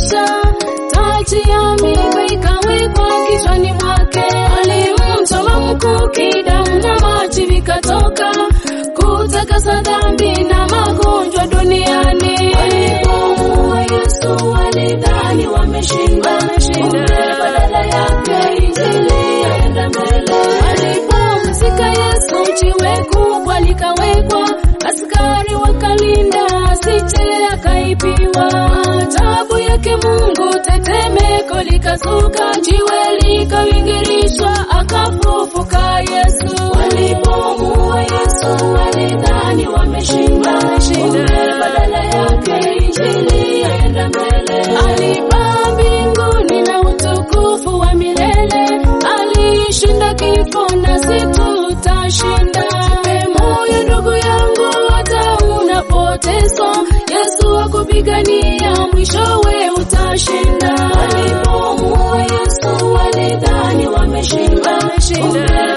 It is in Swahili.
maisha, taji ya miiba ikawekwa kichwani mwake. Alimchoma mkuki, damu na maji vikatoka, kutakasa dhambi na magonjwa duniani. Walipomuua Yesu walidhani wameshinda, kumbe badala yake injili yaenda mbele. Alipomzika Yesu, jiwe kubwa likawekwa, askari wakalinda asije akaibiwa. Ajabu yake Mungu, tetemeko likazuka, jiwe likawingirishwa, akafufuka Yesu. Walipomuua Yesu walidhani wameshinda, kumbe badala yake injili yaenda mbele. Alipaa mbinguni na utukufu wa milele, alishinda kifo nasi tutashinda. Jipe moyo ndugu yangu, hata unapoteswa, Yesu akupigania, mwishowe utashinda. Walipomuua Yesu walidhani wameshinda, kumbe